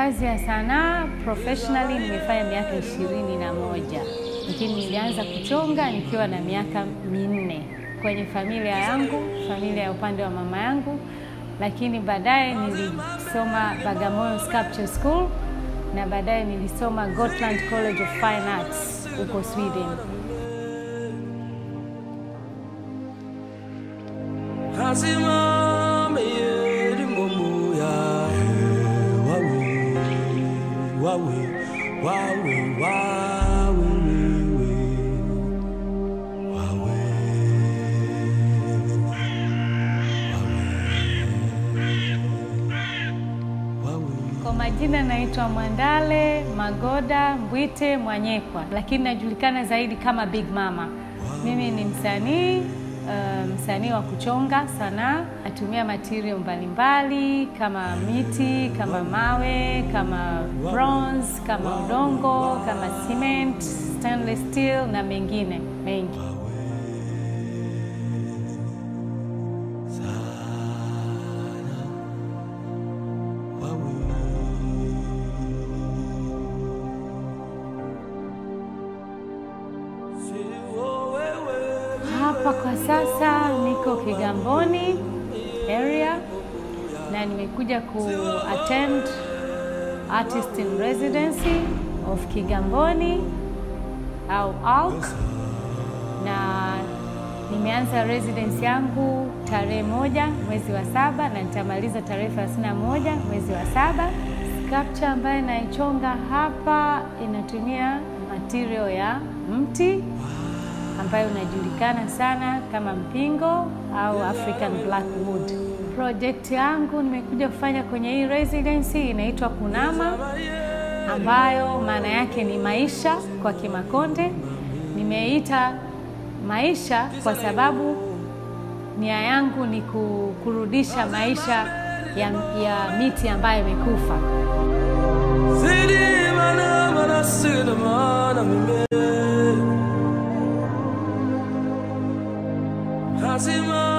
kazi ya sanaa professionally nimefanya miaka ishirini na moja lakini nilianza kuchonga nikiwa na miaka minne kwenye familia yangu, familia ya upande wa mama yangu, lakini baadaye nilisoma Bagamoyo Sculpture School na baadaye nilisoma Gotland College of Fine Arts huko Sweden. Kasimame yeri ngomuya wawe wawe wawe wawe wewe wawe wawe Kwa majina naitwa Mwandale Magoda Mbwite Mwanyekwa, lakini najulikana zaidi kama Big Mama. Mimi ni msanii uh, msanii wa kuchonga sanaa. Natumia material mbalimbali kama miti, kama mawe, kama bronze, kama udongo, kama cement, stainless steel na mengine mengi. Hapa kwa sasa niko Kigamboni area na nimekuja ku attend artist in residency of Kigamboni au ALK na nimeanza residence yangu tarehe moja mwezi wa saba na nitamaliza tarehe thelathini na moja mwezi wa saba. Sculpture ambayo naichonga hapa inatumia material ya mti ambayo unajulikana sana kama mpingo au African Black Wood. Project yangu nimekuja kufanya kwenye hii residency inaitwa Kunama, ambayo maana yake ni maisha kwa Kimakonde. Nimeita maisha kwa sababu nia yangu ni ku- kurudisha maisha ya, ya miti ambayo imekufa. Sidi mana mana sidi mana mime Kasima